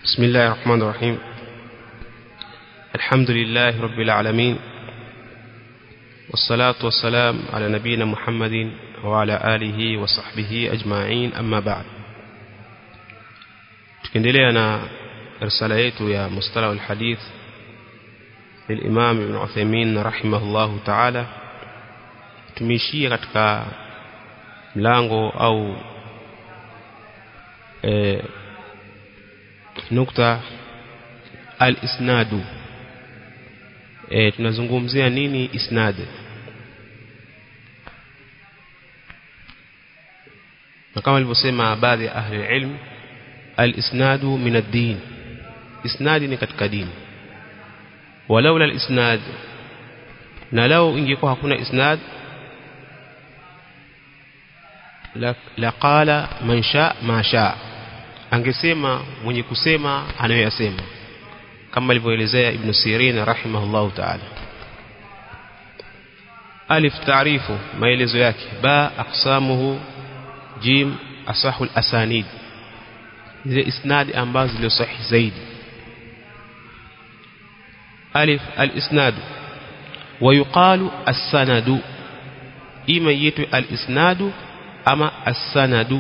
بسم الله الرحمن الرحيم الحمد لله رب العالمين والصلاة والسلام على نبينا محمد وعلى آله وصحبه أجمعين أما بعد tukiendelea na risala yetu ya mustalah alhadith للإمام ابن عثيمين رحمه الله تعالى tumeishia katika mlango au e, nukta al-isnadu e, tunazungumzia nini isnad na kama alivyosema baadhi ya ahli ilm al-isnadu min ad-din isnadi ni katika dini walaula al-isnad na lau ingekuwa hakuna isnad laqala man sha ma sha angesema mwenye kusema anayoyasema kama alivyoelezea ibn Sirin rahimahullahu ta'ala alif taarifu maelezo yake ba aqsamuhu jim asahu al-asanid zile isnad ambazo zile sahihi zaidi alif al-isnad ويقال السند إما يتو الإسناد أما السند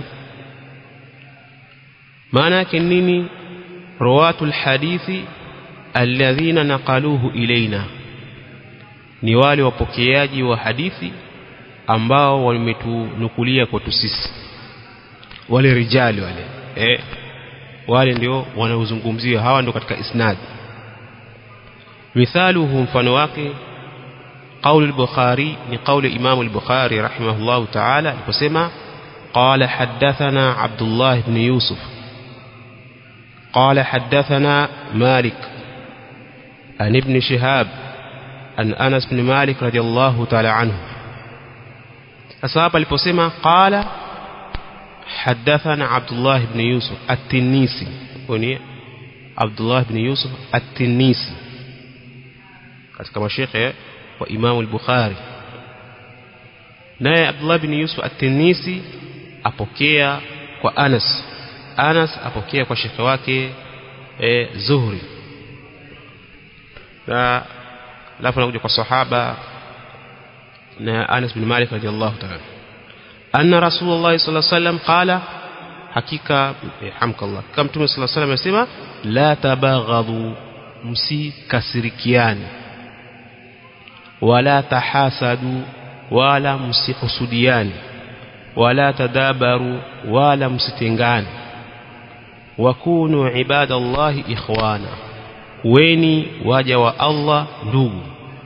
معنى كنيني رواة الحديث الذين نقلوه إلينا ni wale wapokeaji wa hadithi ambao wametunukulia kwetu sisi wale rijali wale eh wale ndio wanaozungumziwa hawa ndio katika isnad mithaluhu mfano wake قول البخاري لقول إمام البخاري رحمه الله تعالى القسمة قال حدثنا عبد الله بن يوسف قال حدثنا مالك عن ابن شهاب عن أنس بن مالك رضي الله تعالى عنه أصاب القسمة قال حدثنا عبد الله بن يوسف التنيسي عبد الله بن يوسف التنيسي كما شيخ wa Imam al-Bukhari naye Abdullah bin Yusuf at-Tinisi apokea kwa Anas Anas apokea kwa shekhe wake e, Zuhri na lafu nakuja kwa sahaba na Anas bin Malik radiyallahu ta'ala anna Rasulullah sallallahu alaihi wasallam qala hakika hamkallah kama Mtume sallallahu alaihi wasallam amesema la tabaghadhu msikasirikiane wala tahasadu wala msihusudiani wala tadabaru wala msitengane wakunu ibadallahi ikhwana kuweni waja wa Allah ndugu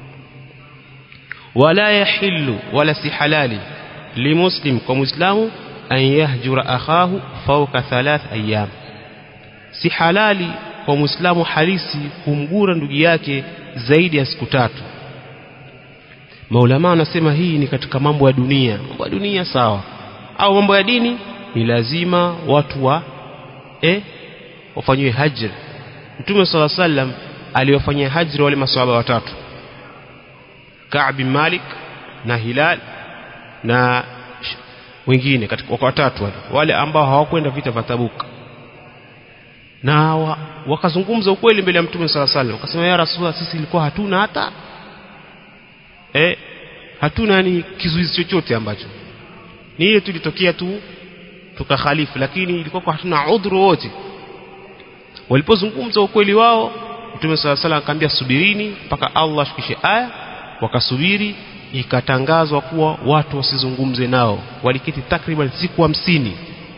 wala yahillu wala si halali limuslim kwa muislamu an yahjura akhahu fawqa thalath ayyam si halali kwa muislamu halisi kumgura ndugu yake zaidi ya siku tatu maulama wanasema hii ni katika mambo ya dunia mambo ya dunia sawa au mambo ya dini ni lazima watu wa eh wafanywe hajr mtume sala sallam aliwafanyia hajr wale maswahaba watatu Ka'b bin Malik na Hilal na wengine katika watatu wale wale ambao hawakwenda vita vya Tabuk na wa, wakazungumza ukweli mbele ya mtume sala sallam wakasema ya rasulullah sisi ilikuwa hatuna hata eh hatuna ni kizuizi chochote ambacho ni ile tulitokea tu tukakhalifu lakini ilikuwa kwa hatuna udhuru wote walipozungumza ukweli wao Mtume صلى الله عليه akamwambia subirini mpaka Allah ashukishe aya wakasubiri ikatangazwa kuwa watu wasizungumze nao waliketi takriban siku hamsini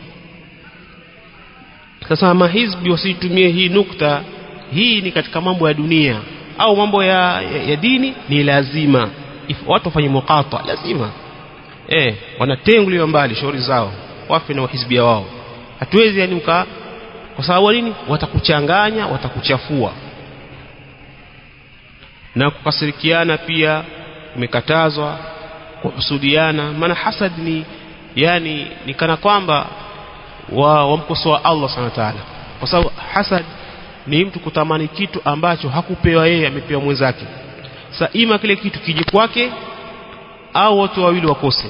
sasa mahizbi wasitumie hii nukta hii ni katika mambo ya dunia au mambo ya, ya, ya dini ni lazima If, watu wafanye muqata lazima eh wanatenguliwa mbali shauri zao wafe na wahizbia wao hatuwezi yani mka kwa sababu nini watakuchanganya watakuchafua na kukasirikiana pia umekatazwa kuhusudiana maana hasad ni yani ni kana kwamba wa wamkosoa Allah subhanahu wa ta'ala kwa sababu hasad ni mtu kutamani kitu ambacho hakupewa yeye amepewa mwenzake sa ima kile kitu kije kwake au watu wawili wakose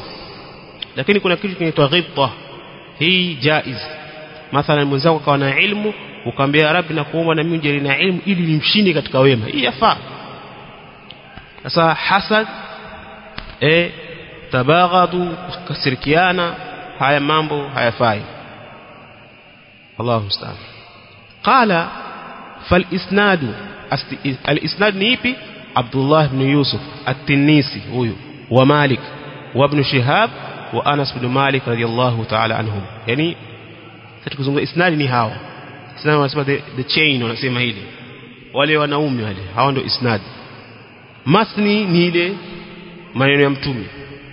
lakini kuna kitu kinaitwa ghibta hii jaiz mathalan mwenzako akawa na ilmu ukamwambia rabbi na kuomba na mimi unijalie na ilmu ili nimshinde katika wema hii yafaa sasa hasad eh tabaghadu kasirikiana haya mambo hayafai Allahu musta'an qala fal isnadu al isnad ni ipi Abdullah ibn Yusuf at-Tinnisi huyu wa Malik wa ibn Shihab wa Anas ibn Malik radiyallahu ta'ala anhum yani tukizungumza isnadi ni hawa isnadi wanasema the, the chain wanasema hili wale wanaume wale hao ndio isnad matni ni ile maneno ya mtume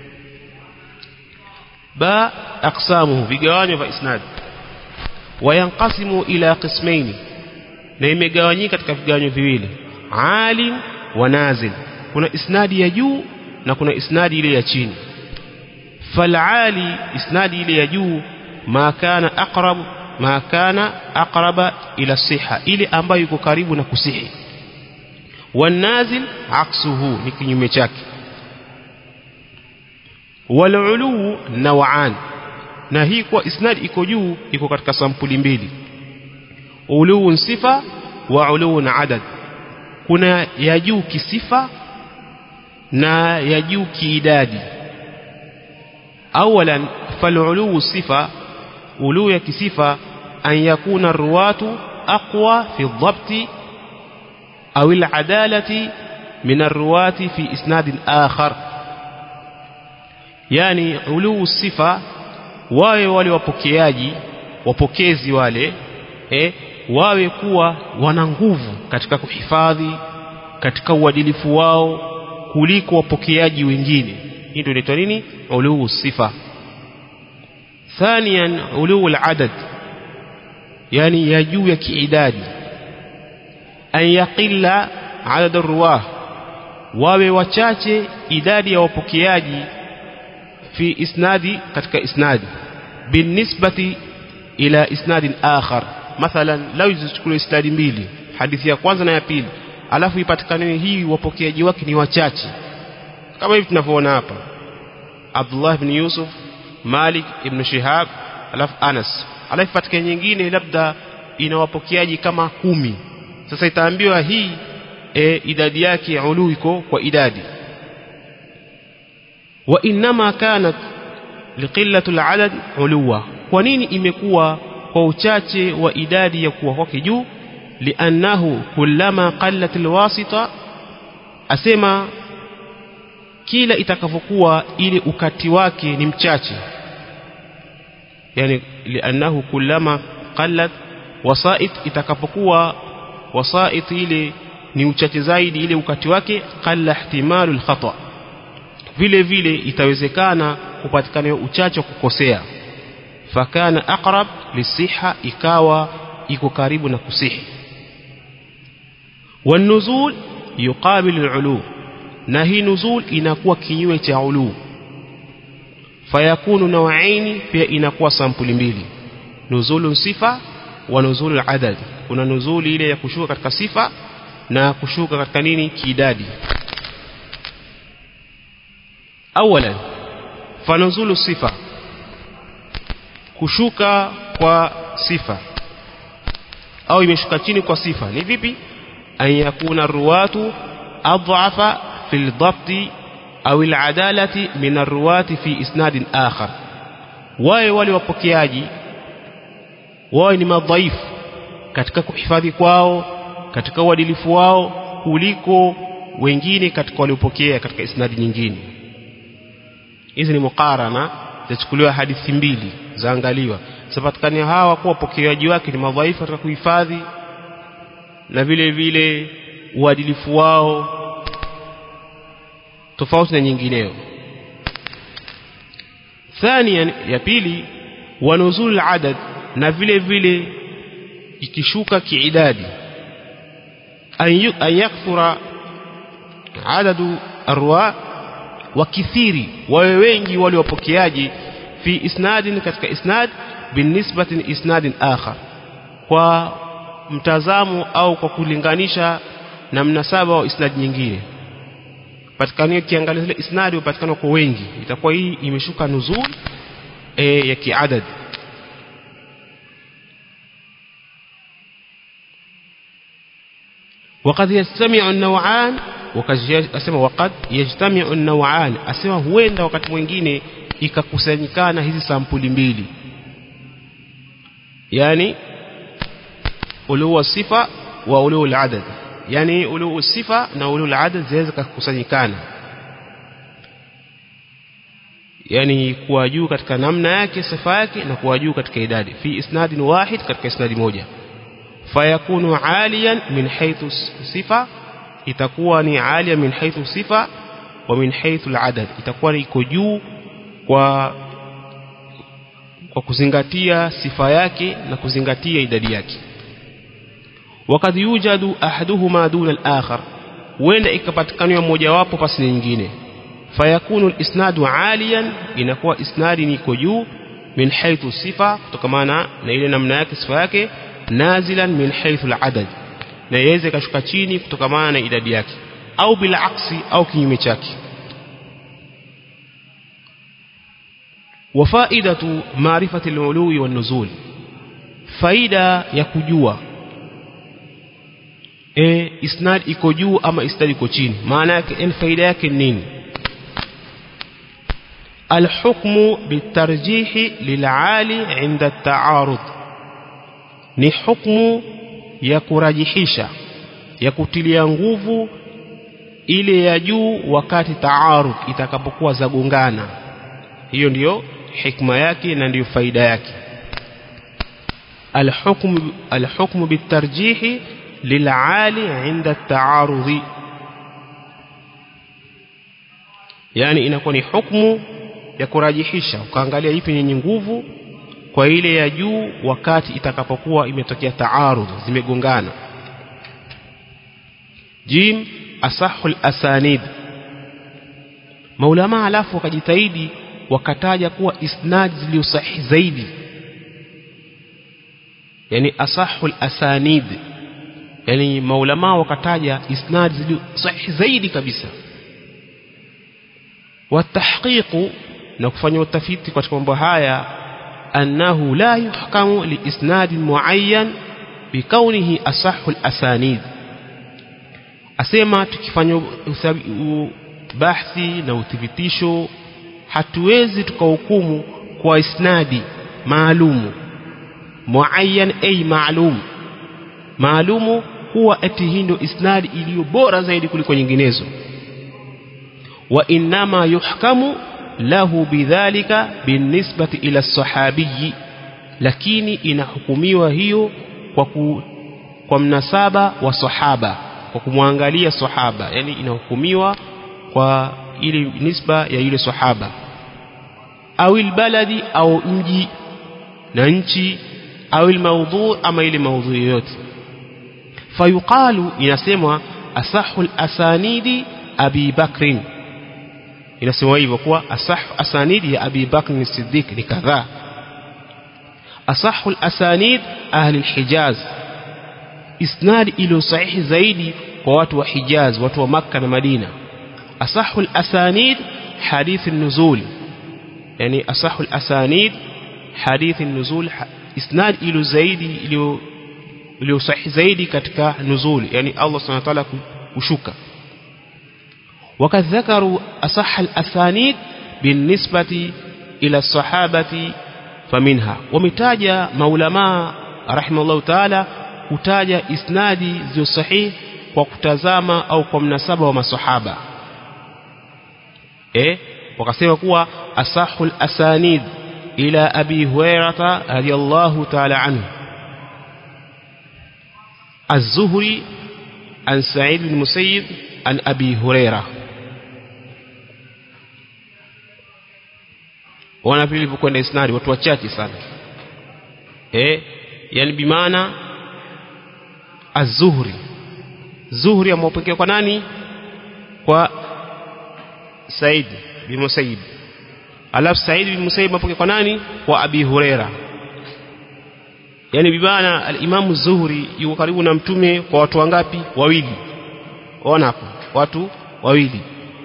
ba aqsamuhu vigawanyo vya isnad wayanqasimu ila qismaini na imegawanyika katika vigawanyo viwili alim wa nazil kuna isnadi ya juu na kuna isnadi ile ya chini falali isnadi ile ya juu ma kana aqrab ma kana aqraba ila siha ile ambayo iko karibu na kusihi wanazil aksuhu ni kinyume chake walulu naw'an na hii kwa isnad iko juu iko katika sampuli mbili uluu sifa wa uluu adad kuna ya juu kisifa na ya juu kiidadi awalan faluluu sifa uluu ya kisifa an yakuna ruwatu aqwa fi dhabti au al-adalati min ar-ruwati fi isnad akhar yani uluu sifa wawe wale wapokeaji wapokezi wale eh, wawe kuwa wana nguvu katika kuhifadhi katika uadilifu wao kuliko wapokeaji wengine hii ndio inaitwa nini uluu sifa ثانيا علو العدد يعني ya juu ya kiidadi an yaqilla adad arwah wawe wachache idadi ya wapokeaji fi isnadi katika isnadi binisbati ila isnadin akhar mathalan lau zichukue isnadi mbili hadithi ya kwanza na ya pili alafu ipatikane hii wapokeaji wake ni wachache kama hivi tunavyoona hapa Abdullah ibn Yusuf Malik ibn Shihab alafu Anas alafu patikane nyingine labda ina wapokeaji kama kumi sasa itaambiwa hii e, idadi yake ulu iko kwa idadi wa inma kanat liqillati aladad uluwa kwa nini imekuwa kwa uchache wa idadi ya kuwa kwake juu liannahu kullama qallat alwasita asema kila itakavyokuwa ile ukati wake ni mchache yani liannahu kullama qallat wasait itakapokuwa wasait ile ni uchache zaidi ile ukati wake qalla ihtimalu alkhata vile vile itawezekana kupatikana uchache wa kukosea fakana aqrab lisiha ikawa iko karibu na kusihi والنزول يقابل العلو na hii nuzul inakuwa kinyume cha ulu fayakunu nawaini pia inakuwa sampuli mbili nuzulu sifa wa nuzulu adad kuna nuzuli ile ya kushuka katika sifa na kushuka katika nini kiidadi awalan fanuzulu sifa kushuka kwa sifa au imeshuka chini kwa sifa ni vipi an yakuna ruwatu adhafa في الضبط أو العدالة من الرواة في إسناد آخر wawe wale wapokeaji wawe ni madhaifu katika kuhifadhi kwao katika uadilifu wao kuliko wengine katika waliopokea katika isnadi nyingine hizi ni mukarana zachukuliwa hadithi mbili zaangaliwa zapatikani hawa kuwa wapokeaji wake ni madhaifu katika kuhifadhi na vile vile uadilifu wao tofauti na nyingineyo thania ya pili wanuzul adad na vile vile ikishuka kiidadi an yakthura adadu arwa wakithiri wawe wengi wale wapokeaji fi isnadin katika isnad binisbati isnadin akhar kwa mtazamo au kwa kulinganisha na mnasaba wa isnad nyingine patikana kiangalia zile isnadi upatikana kwa wengi itakuwa hii imeshuka nuzul e, ya kiadad وقد يجتمع النوعان asema waqad yajtami'u an-naw'an asema huenda wakati mwingine ikakusanyikana hizi sampuli mbili yani uluu sifa wa uluu al-adad yani uluu sifa na uluu al-adad zinaweza kukusanyikana yani kuwa juu katika namna yake sifa yake na kuwa juu katika idadi fi isnadin wahid katika isnadi moja fayakunu aliyan min haythu sifa itakuwa ni alia min haythu sifa wa min haythu al-adad itakuwa iko juu kwa kwa kuzingatia sifa yake na kuzingatia idadi yake wakad yujadu ahaduhuma duna al-akhar huenda ikapatikana mmoja wapo pasi nyingine fayakunu al-isnadu aliyan inakuwa isnadi ni iko juu min haythu sifa kutokamana na ile namna yake sifa yake nazilan min haythu al-adad na iweze kashuka chini kutokamana na idadi yake au bila aksi au kinyume chake wafaidatu maarifati al-ului wan-nuzul faida ya kujua e, isnad iko juu ama isnad iko chini maana yake ni faida yake nini الحكم بالترجيح للعالي عند التعارض ni hukumu ya kurajihisha ya kutilia nguvu ile ya juu wakati taarud itakapokuwa zagongana hiyo ndiyo hikma yake na ndiyo faida yake الحكم الحكم بالترجيح للعالي عند التعارض yani inakuwa ni hukumu ya kurajihisha ukaangalia ipi yenye nguvu kwa ile ya juu wakati itakapokuwa imetokea taarudh zimegongana jim asahul asanid maulama alafu wakajitahidi wakataja kuwa isnad zilizo sahihi zaidi yani asahul asanid yani maulama wakataja isnad zilizo sahihi zaidi kabisa watahqiqu na kufanya utafiti katika mambo haya annahu la yuhkamu liisnad muayyan bikaunihi asahhu alasanid asema tukifanya bahthi na uthibitisho hatuwezi tukahukumu kwa isnadi maalumu muayyan ay maalum maalumu huwa eti hii ndio isnadi iliyo bora zaidi kuliko nyinginezo wa innama yuhkamu lahu bidhalika binisbati ila sahabiyi lakini inahukumiwa hiyo kwa ku, kwa mnasaba wa sahaba kwa kumwangalia sahaba yani inahukumiwa kwa ile nisba ya yule sahaba au albaladi au mji na nchi au almawdhu ama ile maudhu yoyote fayuqalu inasemwa asahul asanidi abi bakrin inasema hivyo kuwa asah asanidi ya Abi Bakr Siddiq ni kadhaa asahul asanid ahli al-Hijaz isnad ilo sahihi zaidi kwa watu wa Hijaz watu wa Makka na Madina asahul asanid hadith an-nuzul yani asahul asanid hadith an-nuzul isnad ilo zaidi ilo ilo sahihi zaidi katika nuzul yani Allah subhanahu wa ta'ala kushuka وقد ذكروا أصح الأسانيد بالنسبة إلى الصحابة فمنها ومتاجة مولما رحمه الله تعالى kutaja isnadi zio sahihi kwa kutazama au kwa mnasaba wa masahaba eh wakasema kuwa asahul asanid ila abi hurairata radiyallahu ta'ala anhu az-zuhri an sa'id bin musayyib an abi hurairah wana vile vilivyokwenda isnadi watu wachache sana eh yani bimaana az-zuhri zuhri amepokea kwa nani kwa Said bin Musayyib alafu Said bin Musayyib amepokea kwa nani kwa Abi Huraira yani bibana al-Imam Zuhri yuko karibu na mtume kwa watu wangapi wawili ona hapo watu wawili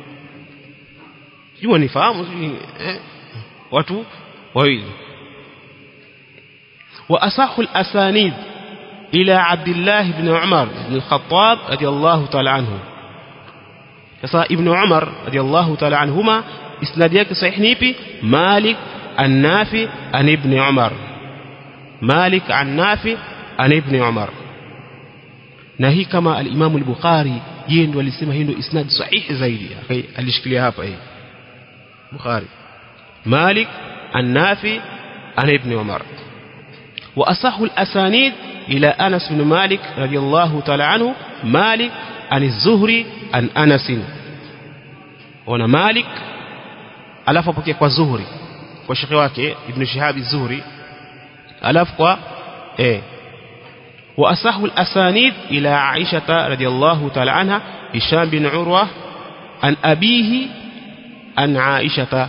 jua nifahamu eh watu wawili wa asahul asanid إلى عبد الله بن عمر بن الخطاب رضي الله تعالى عنه sasa ibn umar radiyallahu ta'ala anhuma isnadi yake sahih ni ipi malik an-nafi an ibn umar malik an-nafi an ibn umar na hii kama al-imam al-bukhari yeye ndo alisema hii ndio isnad sahihi zaidi alishikilia hapa hii bukhari malik an-nafi an ibn umar wa asahu al-asanid ila anas bin malik radiyallahu ta'ala anhu malik عن الزهري عن أنس wana Malik alafu apokea kwa Zuhri kwa shekhi wake Ibn Shihab az-Zuhri alafu kwa eh wa asahu al-asanid ila Aisha radhiyallahu ta'ala anha Hisham bin Urwa an abihi an Aisha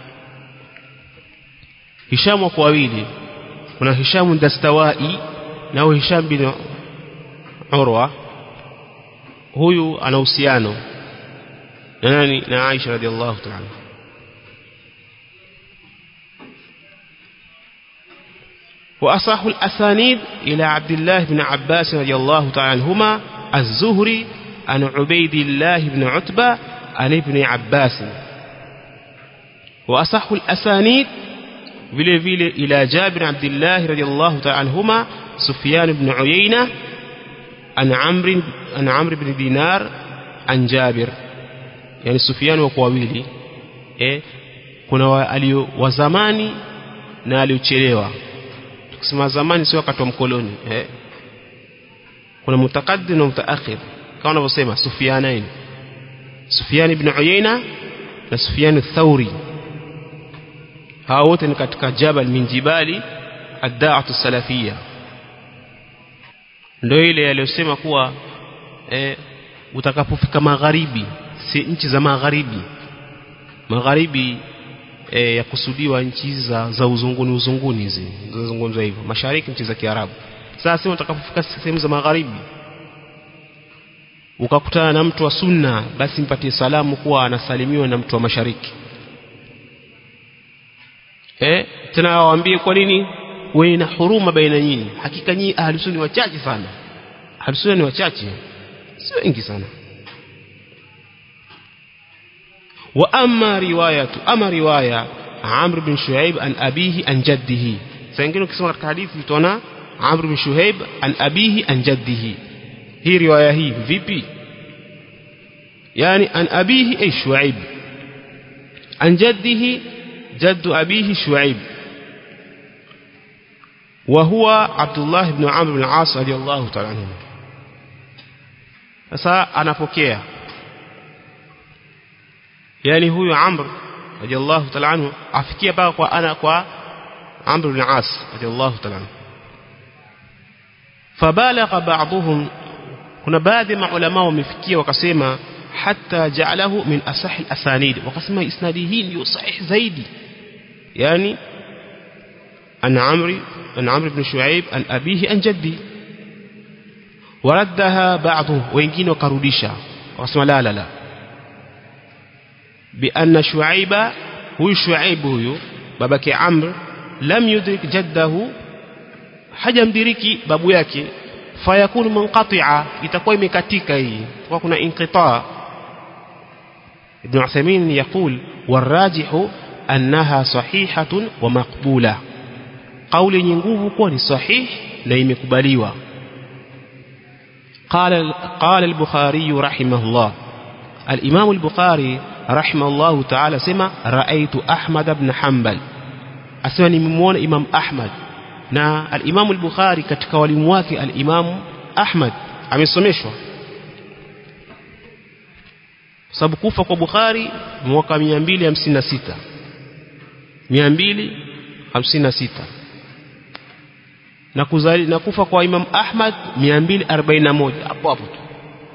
Hisham wako wawili kuna Hisham Dastawai na Hisham bin Urwa huyu ana uhusiano na nani na Aisha radhiallahu ta'ala وأصح الأسانيد إلى عبد الله بن عباس رضي الله تعالى عنهما الزهري عن عبيد الله بن عتبة عن ابن عباس وأصح الأسانيد vile vile ila Jabir Abdullah radiyallahu ta'ala anhuma Sufyan ibn Uyayna an Amr an Amr ibn Dinar an Jabir yani Sufyan wako wawili eh kuna wa, alio wa zamani na aliochelewa tukisema zamani sio wakati wa mkoloni eh kuna mutakaddim na mutaakhir kama wanavyosema Sufyanain Sufyan ibn Uyayna na Sufyan ath-Thawri hao wote ni katika jabal min jibali ad-da'atu salafiyya ndio ile aliyosema kuwa eh, utakapofika magharibi si nchi za magharibi magharibi e, ya kusudiwa nchi za, za uzunguni uzunguni hizi zinazungumzwa hivyo mashariki nchi za Kiarabu sasa sema utakapofika sehemu za magharibi ukakutana na mtu wa sunna basi mpatie salamu kuwa anasalimiwa na mtu wa mashariki eh tena waambie kwa nini wewe na huruma baina nyinyi hakika nyinyi ahlusunni wachache sana ahlusunni ni wachache si wengi sana وأما رواية أما رواية عمرو بن شعيب عن أبيه عن جده سينجلوا كسمة الحديث تona عمرو بن شعيب عن أبيه عن جده هي رواية هي vipi يعني عن أبيه أي شعيب عن جده جد أبيه شعيب وهو عبد الله بن عمرو بن العاص رضي الله تعالى عنه sasa anapokea yani huyu Amr radiyallahu ta'ala anhu afikia paka kwa ana kwa Amr bin As radiyallahu ta'ala anhu fabalagha ba'dhum kuna baadhi ya maulama wamefikia wakasema hatta ja'alahu min asahi asanid wakasema isnadi hii ndio sahih zaidi yani an Amr an Amr ibn Shu'aib an abihi an jaddi waraddaha ba'dhu wengine wakarudisha wakasema la la la بأن شعيب هو شعيب هو babake Amr lam yudrik jaddahu hajamdiriki babu yake fayakunu munqati'a itakuwa imekatika hii kwa kuna inqita Ibn Uthaymeen يقول والراجح أنها صحيحة ومقبولة قول yenye nguvu kuwa ni sahih na imekubaliwa قال قال البخاري رحمه الله الإمام البخاري رحمه الله تعالى سمع رأيت أحمد بن حنبل أسمع نممون إمام أحمد na al-Imam al-Bukhari katika walimu wake al-Imam Ahmad amesomeshwa sababu kufa kwa Bukhari mwaka 256 256 na kuzali na kufa kwa Imam Ahmad 241 hapo hapo tu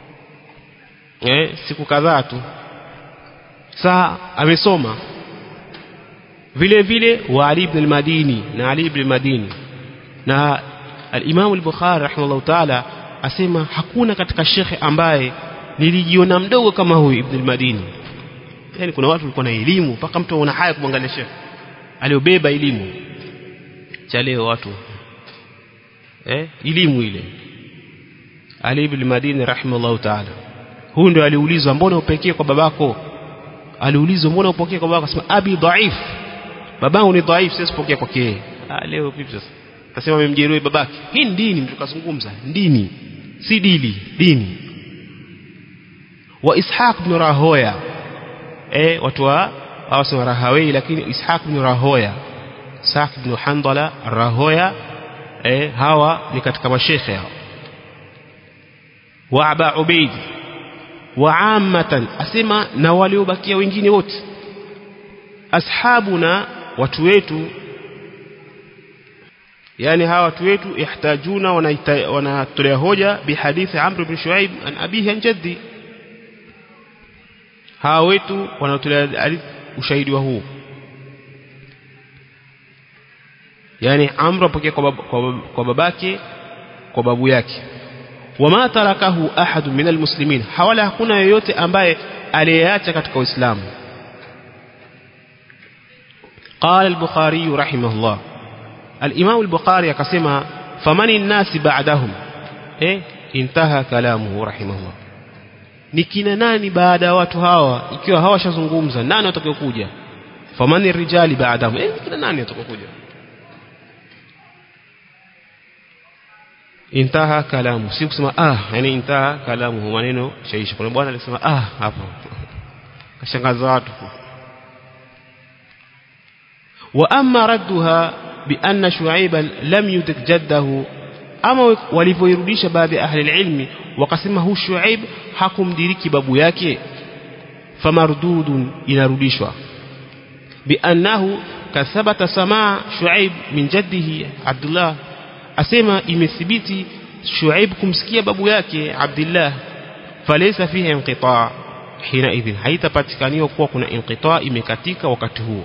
eh siku kadhaa tu saa amesoma vile vile wa Ali ibn al-Madini na Ali ibn al-Madini na al-Imam al-Bukhari rahimahullah ta'ala asema hakuna katika shekhe ambaye nilijiona mdogo kama huyu ibn al-Madini yani kuna watu walikuwa na elimu mpaka mtu ana haya kumwangalia shekhe aliobeba elimu cha leo watu eh elimu ile Ali ibn Madini rahimahullah ta'ala huyu ndio aliulizwa mbona upekee kwa babako aliulizwa mbona upokee kwa babako akasema abi dhaif babangu ni dhaif siwezi kupokea kwake yeye ah leo vipi sasa akasema amemjeruhi babake hii ni dini mtu kazungumza dini si dili dini wa ishaq ibn rahoya eh watu wa hawasema rahawei lakini ishaq ibn rahoya ishaq ibn handala rahoya eh hawa ni katika mashekhe hao wa aba ubaid wa ammatan asema na waliobakia wengine wote ashabuna watu wetu yani hawa watu wetu ihtajuna wanatolea hoja bihadithi Amr ibn Shuaib an abihi an jaddi hawa wetu wanatolea ushahidi wa huu yani Amr apokea kwa, kwa, kwa babake kwa babu yake wama tarakahu ahad min almuslimin hawala hakuna yoyote ambaye aliyeacha katika uislamu قال البخاري رحمه الله الإمام البخاري akasema famani الناس بعدهم eh intaha kalamuhu rahimahullah ni kina nani baada ya watu hawa ikiwa hawashazungumza nani watakayokuja famani rijali baadahum eh kina nani watakayokuja intaha kalamu si kusema ah yani intaha kalamu maneno shaisha kuna bwana alisema ah hapo kashangaza watu wa amma radduha bi anna shuaiba lam yudik jaddahu ama walivyoirudisha baadhi ya ahli ilmi wakasema hu shuaib hakumdiriki babu yake famardudun inarudishwa bi annahu kathabata samaa shuaib min jaddihi abdullah asema imethibiti Shuaib kumsikia babu yake Abdullah falaysa fihi inqita hina idhin haitapatikaniwa kuwa kuna inqita imekatika wakati huo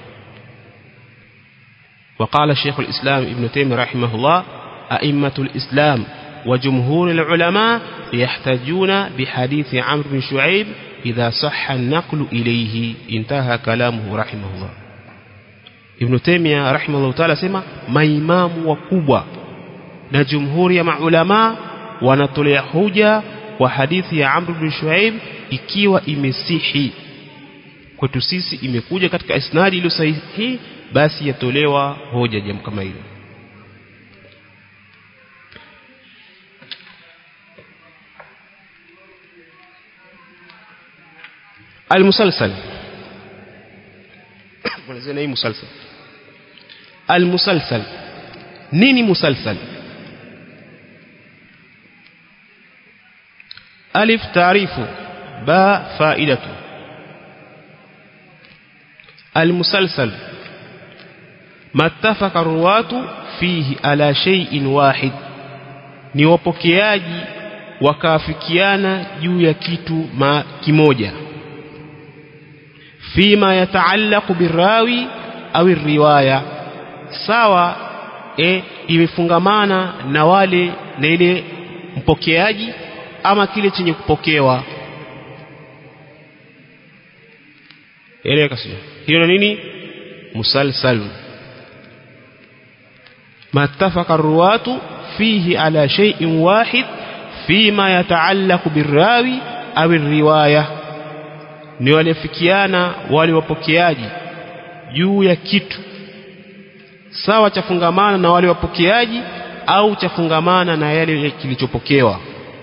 وقال شيخ الإسلام ابن تيمية رحمه الله أئمة الإسلام وجمهور العلماء يحتجون بحديث عمرو بن شعيب إذا صح النقل إليه انتهى كلامه رحمه الله ابن تيمية رحمه الله تعالى سمع ما إمام وكبوة na jumhuri ya maulama wanatolea hoja kwa hadithi ya Amr bin Shuaib ikiwa imesihi kwetu sisi imekuja katika isnadi iliyo sahihi basi yatolewa hoja jambo kama hilo المسلسل ونزلنا ايه مسلسل المسلسل nini musalsal alif taarifu ba faidatu المسلسل ما اتفق الرواة فيه على شيء واحد ni wapokeaji wakaafikiana juu ya kitu ma kimoja fima yataallaqu birawi au riwaya sawa e, imefungamana na wale na ile mpokeaji ama kile chenye kupokewa eleka sio hiyo nini musalsal mattafaqa arwatu fihi ala shay'in wahid fima yataallaqu birrawi au riwaya ni walifikiana wale wapokeaji juu ya kitu sawa chafungamana na wale wapokeaji au chafungamana na yale kilichopokewa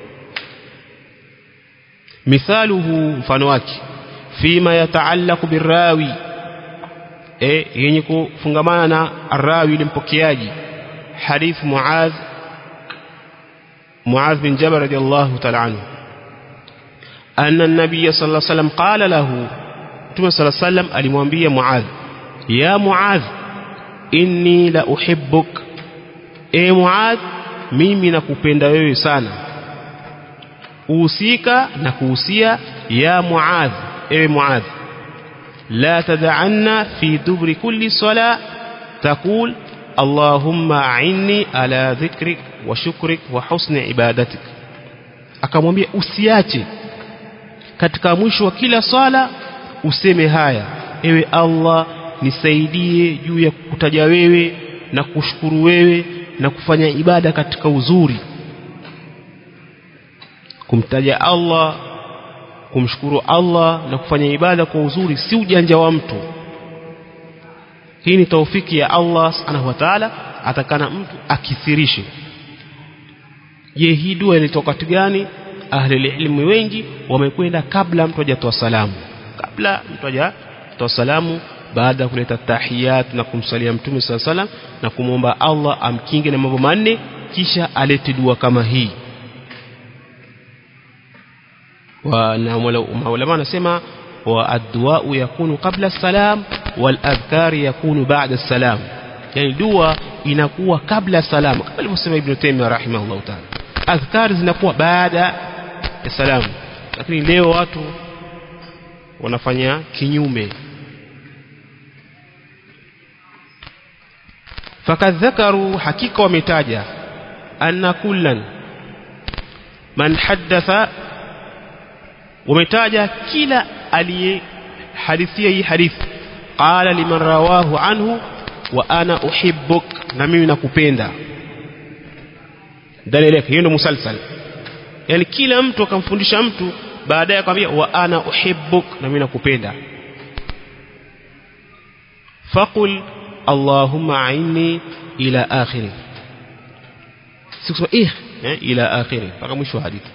mithaluhu mfano wake fima yataallaqu birawi eh yenye kufungamana na arawi ile mpokeaji hadith muadh muadh bin jabal radiyallahu ta'ala anhu anna an-nabiy sallallahu alayhi wasallam qala lahu Mtume sallallahu alayhi wasallam alimwambia Muadh ya Muadh inni la uhibbuk e Muadh mimi nakupenda wewe sana uhusika na kuhusia ya Muadh ewe Muadh la tad'anna fi dubri kulli sala taqul اللهم أعني على ذكرك وشكرك وحسن عبادتك akamwambia usiache katika mwisho wa kila swala useme haya ewe Allah nisaidie juu ya kutaja wewe na kushukuru wewe na kufanya ibada katika uzuri kumtaja Allah kumshukuru Allah na kufanya ibada kwa uzuri si ujanja wa mtu hii ni taufiki ya Allah subhanahu wa ta'ala atakana mtu akithirishe je hii dua ilitoka wakati gani ahli ilmu wengi wamekwenda kabla mtu hajatoa salamu kabla mtu hajatoa salamu baada ya kuleta tahiyat na kumsalia mtume sala salam na kumwomba Allah amkinge na mambo manne kisha alete dua kama hii wa na maulama anasema wa addu'a yakunu qabla salam wal adhkar yakunu ba'da salam yani dua inakuwa kabla salam kama alivyosema ibn Taymiyyah rahimahullah ta'ala adhkar zinakuwa baada ya salamu lakini leo watu wanafanya kinyume fakad dhakaru hakika wametaja anna kullan man haddatha wametaja kila aliyehadithia hii hadithi qala liman rawahu anhu wa ana uhibbuk na mimi nakupenda dalili yake hiyo ndio musalsal yani kila mtu akamfundisha mtu baadaye akamwambia wa ana uhibbuk na mimi nakupenda faqul allahumma a'inni ila akhiri sikusema eh ila akhiri mpaka mwisho wa hadithi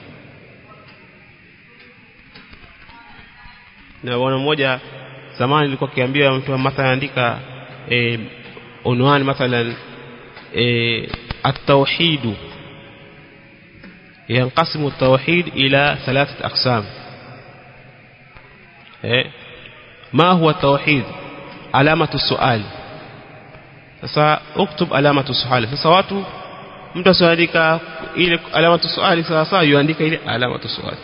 na bwana mmoja zamani nilikuwa kiambia mtu mathalan andika eh, unwani mathalan eh, at-tauhid ينقسم التوحيد إلى ثلاثة أقسام eh, ما هو التوحيد علامة السؤال sasa uktub alamatu suali sasa watu mtu asiandika ile alamatu suali sasa yuandika ile alamatu suali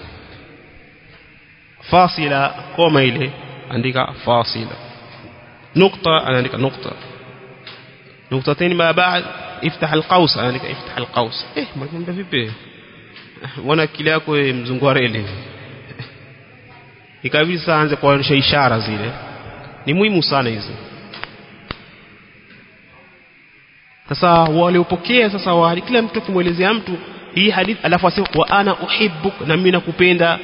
fasila koma ile andika fasila nukta anaandika nukta nuktatain ma baad iftah alqaus anaandika iftah alqaus eh mwalimu vipi mbona kile yako mzungu wa reli ikabidi sasa aanze kuonyesha ishara zile ni muhimu sana hizo sasa waliopokea sasa wa kila mtu kumwelezea mtu hii hadithi alafu asema wa ana uhibbuk na mimi nakupenda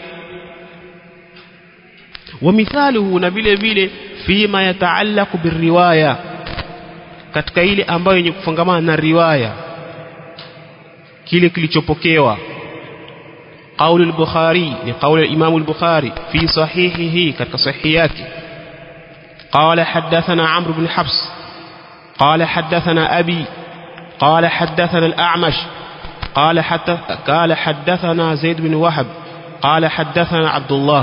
wa mithaluhu na vile vile fima yataallaqu birriwaya katika ile ambayo yenye kufungamana na riwaya kile kilichopokewa قول البخاري لقول الإمام البخاري في صحيحه كتك صحيحياته قال حدثنا عمرو بن حفص قال حدثنا أبي قال حدثنا الأعمش قال, حتى قال حدثنا زيد بن وهب قال حدثنا عبد الله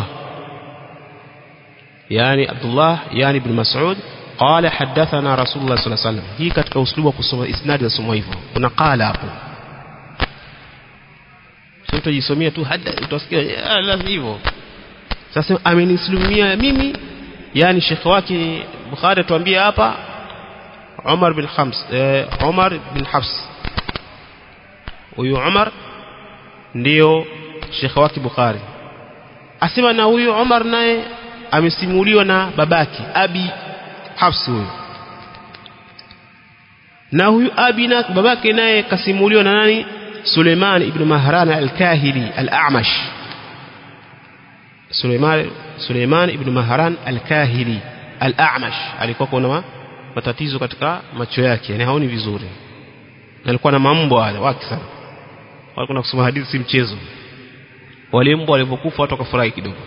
يعني عبد الله يعني بن مسعود قال حدثنا رسول الله صلى الله عليه وسلم هي katika uslubu kusoma isnad ya somo hivyo kuna qala hapo sio utajisomea tu hada utasikia lazima hivyo sasa amenislimia mimi yani shekhi wake Bukhari tuambia hapa Umar bin Khams eh, Umar bin Hafs huyu Umar ndio shekhi wake Bukhari asema na huyu Umar naye amesimuliwa na babaki Abi Hafs huyu na huyu Abi na babake naye kasimuliwa na nani Suleiman ibn Mahran al-Kahili al-A'mash Suleiman Suleiman ibn Mahran al-Kahili al-A'mash alikuwa kuna matatizo katika macho yake yani haoni vizuri alikuwa na mambo wale wake sana walikuwa kusoma hadithi si mchezo wale mbwa walipokufa watu wakafurahi kidogo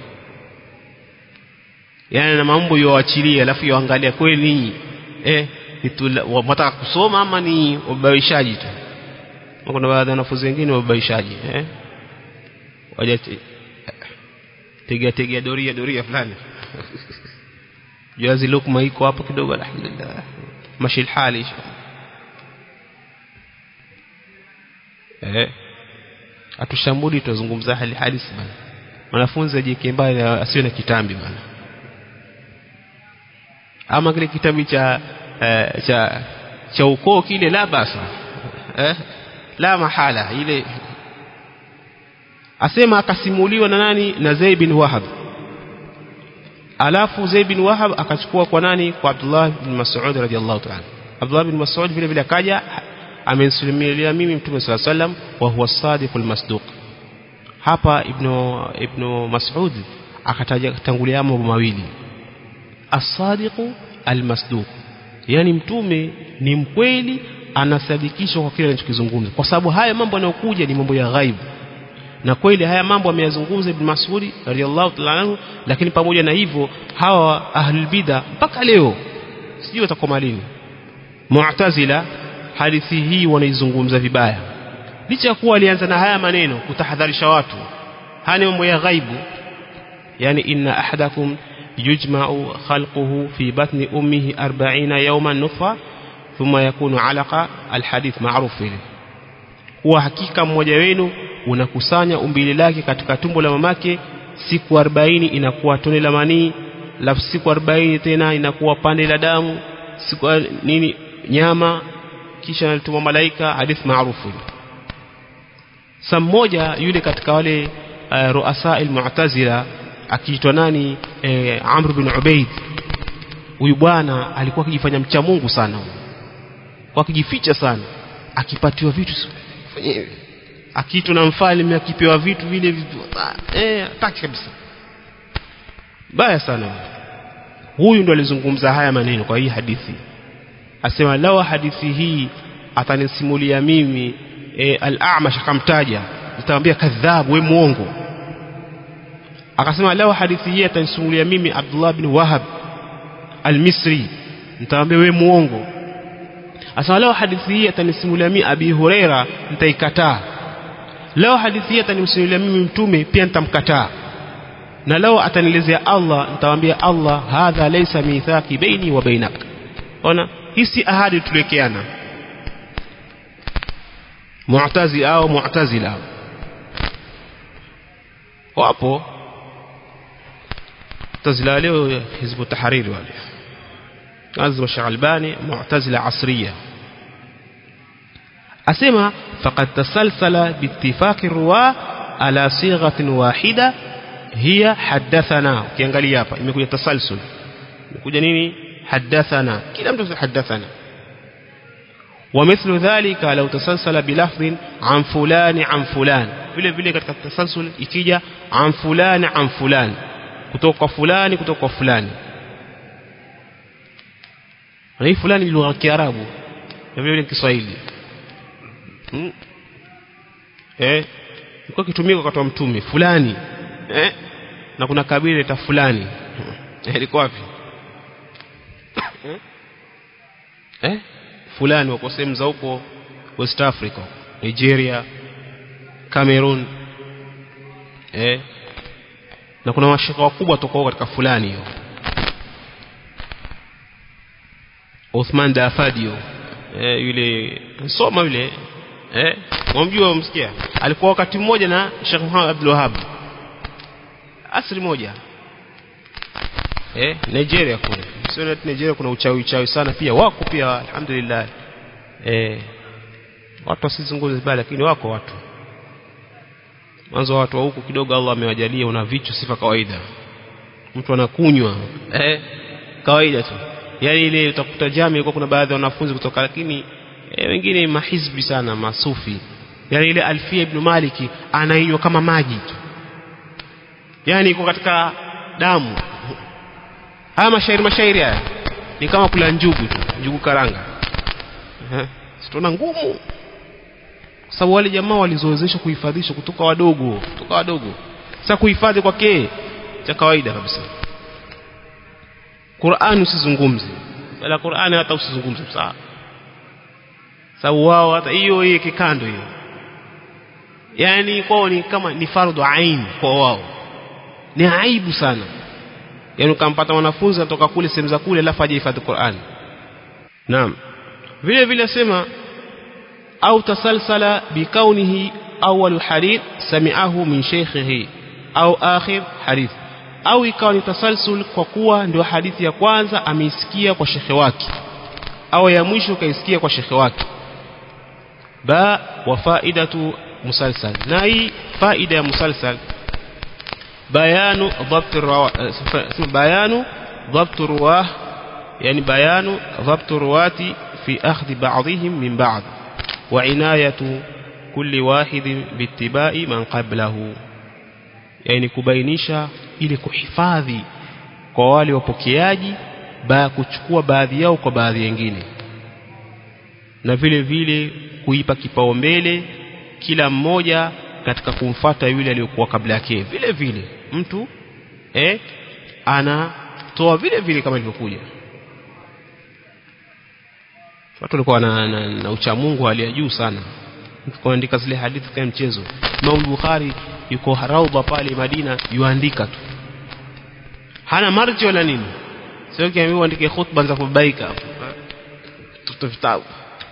yani na mambo yoachilia alafu yoangalia kweli ninyi eh mtaka kusoma ama ni wabaishaji tu kuna baadhi ya wanafunzi wengine wabaishaji eh waje tega tega doria doria fulani jazi lukma iko hapo kidogo alhamdulillah mashi hali eh atushambuli tuzungumza hali halisi bana mwanafunzi ajike mbali asiwe na kitambi bana ama kile kitambi cha eh, cha cha ukoo kile la basa eh la mahala ile asema akasimuliwa na nani na Zaid bin Wahab alafu Zaid bin Wahab akachukua kwa nani kwa Abdullah bin Mas'ud radhiallahu ta'ala Abdullah bin Mas'ud vile vile akaja amenisimulia mimi mtume swalla sallam wa huwa sadiqul masduq hapa ibn ibn mas'ud akataja tangulia mambo mawili as-sadiqu al-masduq yani mtume ni mkweli anasadikishwa kwa kile anachokizungumza kwa sababu haya mambo yanayokuja ni mambo ya ghaibu na kweli haya mambo ameyazungumza ibn Mas'ud radiyallahu ta'ala anhu lakini pamoja na hivyo hawa ahlul bid'a mpaka leo sijui watakoma lini mu'tazila hadithi hii wanaizungumza vibaya licha ya kuwa alianza na haya maneno kutahadharisha watu haya mambo ya ghaibu yani inna ahadakum yujma'u khalquhu fi batni ummihi 40 yawman nutfa thumma yakunu alaqa alhadith ma'ruf ile kuwa hakika mmoja wenu unakusanya umbile lake katika tumbo la mamake siku 40 inakuwa tone la manii alafu siku 40 tena inakuwa pande la damu siku nini nyama kisha alituma malaika hadith maarufu saa mmoja yule katika wale uh, ruasa al-mu'tazila akiitwa nani eh, Amr bin Ubaid huyu bwana alikuwa akijifanya mcha Mungu sana kwa akijificha sana akipatiwa vitu fanye akiitwa na mfalme akipewa vitu vile vitu eh hataki kabisa baya sana huyu ndo alizungumza haya maneno kwa hii hadithi asema lawa hadithi hii atanisimulia mimi e, al-A'mash akamtaja nitamwambia kadhabu we muongo akasema lawa hadithi hii atanisimulia mimi Abdullah bin Wahab al-Misri nitamwambia we muongo asema lawa hadithi hii atanisimulia mimi Abi Huraira nitaikataa lao hadithi hii atanisimulia mimi mtume pia nitamkataa na lao atanielezea Allah nitamwambia Allah hadha laysa mithaqi baini wa bainak ona hii si ahadi tuliwekeana mu'tazi au mu'tazila wapo mu'tazila leo hizbu tahrir wale lazima Shaalbani mu'tazila asriya asema faqad tasalsala biittifaqi ruwa ala sighatin wahida hiya hadathana ukiangalia hapa imekuja tasalsul imekuja nini hadathana kila mtu hadathana ومثل ذلك لو تسلسل بلفظ عن فلان عن فلان vile vile katika tasalsul ikija an fulani an fulani kutoka fulani kutoka fulani na hii fulani ni lugha ya Kiarabu na vile vile Kiswahili hmm? eh ilikuwa kitumika wakati wa mtume fulani eh na kuna kabila ta fulani eh ilikuwa wapi eh fulani wako sehemu za huko West Africa Nigeria Cameroon eh na kuna mashaka wakubwa tokao katika fulani hiyo Uthman Dafadio eh, yule soma yule eh wamjua umsikia alikuwa wakati mmoja na Sheikh Muhammad Abdul Wahhab asri moja eh Nigeria kule sio Nigeria kuna uchawi uchawi sana pia wako pia alhamdulillah eh watu wasizungumze bali lakini wako watu mwanzo watu wa huku kidogo Allah amewajalia una vichu sifa kawaida mtu anakunywa eh kawaida tu yani ile utakuta jami ilikuwa kuna baadhi ya wanafunzi kutoka lakini e, wengine mahizbi sana masufi yani ile Alfia ibn Maliki anainywa kama maji tu yani iko katika damu haya mashairi mashairi haya ni kama kula njugu tu njugu karanga eh sitona ngumu kwa sababu wale jamaa walizoezeshwa kuhifadhisha kutoka wadogo kutoka wadogo sasa kuhifadhi kwake cha kawaida kabisa Qur'an usizungumze wala Qur'an hata usizungumze sawa sababu wao hata hiyo hiyo kikando hiyo yani kwao ni kama ni fardhu ain kwa wao ni aibu sana yani ukampata mwanafunzi anatoka kule sehemu za kule alafu hajahifadhi Qur'an naam vile vile sema au tasalsala bikaunihi awwal hadith sami'ahu min shaykhihi au akhir hadith au ikawa ni tasalsul kwa kuwa ndio hadithi ya kwanza ameisikia kwa shekhe wake au ya mwisho kaisikia kwa shekhe wake ba wa faidatu musalsal na hii faida ya musalsal bayanu dhabt bayanu dhabt ruwah yani bayanu dhabt ruwati fi akhdhi ba'dihim min ba'd wa inayatu kulli wahidin bittibai man qablahu yani kubainisha ili kuhifadhi kwa wale wapokeaji ba kuchukua baadhi yao kwa baadhi nyingine na vile vile kuipa kipaumbele kila mmoja katika kumfata yule aliyokuwa kabla yake vile vile mtu eh anatoa vile vile kama ilivyokuja watu walikuwa na, na, na uchamungu hali ya juu sana kuandika zile hadithi kama mchezo Imam Bukhari yuko Raudha pale Madina yuandika tu hana marji wala nini sio kiambiwa andike khutba za kubaika tuto vitabu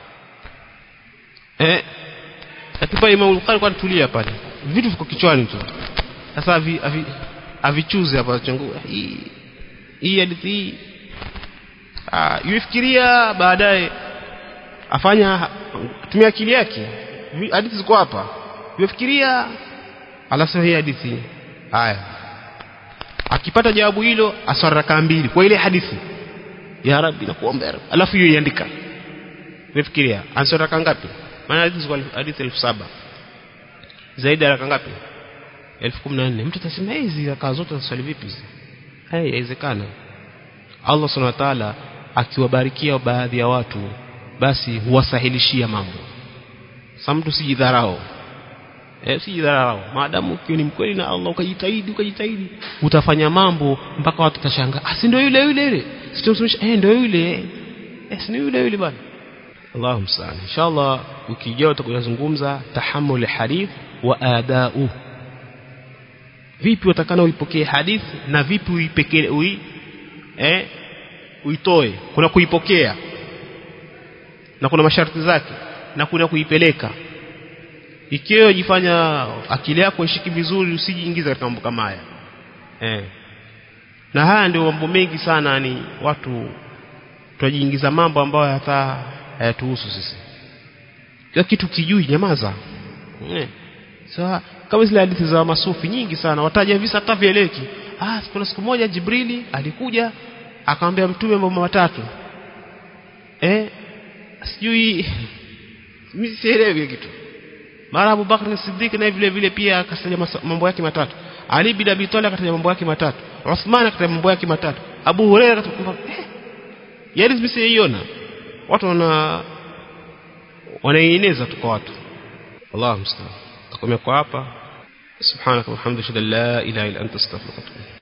eh katiba Imam Bukhari kwa tulia pale vitu viko kichwani tu sasa avi, avi, avichuze hapa chungu hii hii hadithi hii ah yufikiria baadaye afanya tumia akili yake hadithi ziko hapa yufikiria alasema hii hadithi haya akipata jawabu hilo aswara raka mbili kwa ile hadithi ya rabbi nakuomba ya rabbi alafu hiyo iandika nifikiria answara raka ngapi maana hadithi ziko hadithi 1000 zaidi ya raka ngapi 1014 mtu atasema hizi raka zote zaswali vipi hizi hai haiwezekana Allah subhanahu wa ta'ala akiwabarikia baadhi ya watu basi huwasahilishia mambo sasa mtu sijidharau eh sijidharau maadamu ukiwa ni mkweli na Allah ukajitahidi ukajitahidi utafanya mambo mpaka watu tashangaa ah si ndio yule yule yule situmsomesha eh ndio yule eh si yule yule bwana Allahu mstaan inshallah ukijao tutakuzungumza tahammul hadith wa adau vipi watakana uipokee hadith na vipi uipekee ui eh uitoe kuna kuipokea na kuna masharti zake na kuna kuipeleka ikiwa jifanya akili yako ishiki vizuri usijiingiza katika mambo kama haya eh na haya ndio mambo mengi sana ni watu tunajiingiza mambo ambayo hata hayatuhusu sisi kila kitu kijui nyamaza eh sawa kama zile hadithi za masufi nyingi sana wataja visa hata vieleki ah kuna siku moja Jibrili alikuja akamwambia mtume mambo matatu eh sijui mimi sielewi kitu mara Abu Bakr Siddiq na vile vile pia akataja mambo yake matatu Ali bin Abi Talib akataja mambo yake matatu Uthman akataja mambo yake matatu Abu Hurairah akataja eh yale mimi siiona watu wana wanaeneza tu kwa watu Allahu musta'an takomea kwa hapa subhanaka wa hamdaka la ilaha illa anta astaghfiruka wa atubu